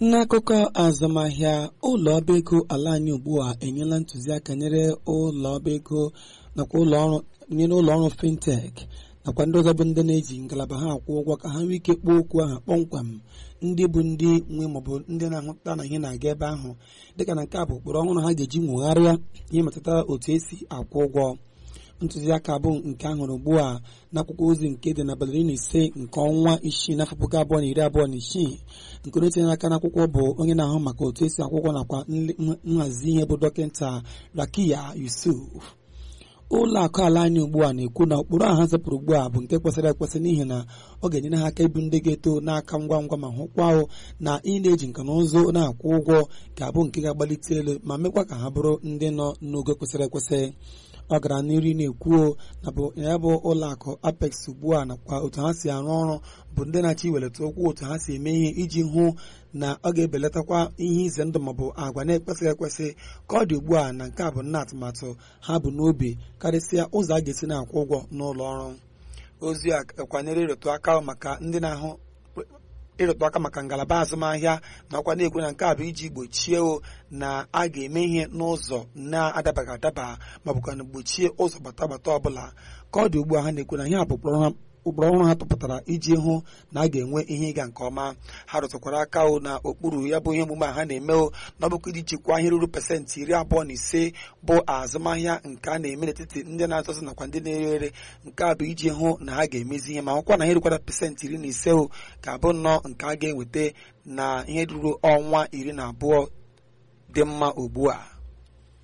n'akụkọ azụmahịa ụlọ ọba ego ala anyị ugbu a enyela ntụziaka nyere ụlọ ọba ego nakwa ụlọ ọrụ nyere ụlọ ọrụ fintech nakwa ndị ọzọ bụ ndị na-eji ngalaba ha akwụ ụgwọ ka ha nwee ike kpọọ okwu ahụ kpọmkwem ndị bụ ndị nwe maọbụ ndị na-ahụta na ihe na-aga ebe ahụ dịka na nke a bụ ụkpụrụ ọhụrụ ha ga-eji nwegharịa ihe metụtara otu esi akwụ ụgwọ ntụziaka bụ nke ahụrụ ugbu a n'akwụkwọ ozi nke dị n'abalị iri na ise nke ọnwa isii n'afọ puku abụọ na iri abụọ na isii nke onye tinyere aka n'akwụkwọ bụ onye na-ahụ maka otu esi akwụkwọ nakwa nhazi ihe bụ dọkịta rakiya yusuf ụlọ akụ ala anyị ugbu a na-ekwu na ụkpụrụ ahụ ha zepụrụ ugbu a bụ nke kwesịrị ekwesị n'ihi na ọ ga-enyere ha aka ibu ndị ga-eto n'aka ngwa ngwa ma hụkwa ahụ na ị na-eji nka na ụzụ na-akwụ ụgwọ ga-abụ nke ga-agbalite elu ma mekwa ka ha bụrụ ndị nọ n'ogo kwesịrị ekwesị ọ gara n'iru na-ekwuo na bụ ya bụ ụlọ akụ apex ugbu a nakwa otu ha si arụ ọrụ bụ ndị na-achọ iwelata okwu otu ha si eme ihe iji hụ na ọ ga-ebelatakwa ihe ize ndụ maọbụ agwa na-ekwesịghị ekwesị ka ọ dị ugbu a na nke a bụ nna atụmatụ ha bụ n'obi karịsịa ụzọ a ga-esi na-akwụ ụgwọ n'ụlọ ọrụ ozi a kwanyere ịrụtụ aka maka ndị na-ahụ ịrụtụ aka maka ngalaba azụmahịa na ọkwa na-ekwu na nke a bụ iji gbochie o na a ga-eme ihe n'ụzọ na-adabaghị adaba ma bụkwa na gbochie ụzọ gbata gbata ọbụla ka ọ dị ugbu a ha na-ekwu na ihe a bụ ụkpụrụ ọhụrụ ha tụpụtara iji hụ na a ga-enwe ihe ịga nke ọma ha rụtụkwara aka o na okpuru ya bụ ihe omume a ha na-eme o na ọbụkwa iji jikwaa ihe ruru pasentị iri abụọ na ise bụ azụmahịa nke a na-eme n'etiti ndị na-azụzụ nakwa ndị na-ere ere nke a bụ iji hụ na ha ga-emezi ihe ma hụkwa na ihe rukwara pasentị iri na ise o ga-abụ nnọọ nke a ga-enweta na ihe ruru ọnwa iri na abụọ dị mma ugbu a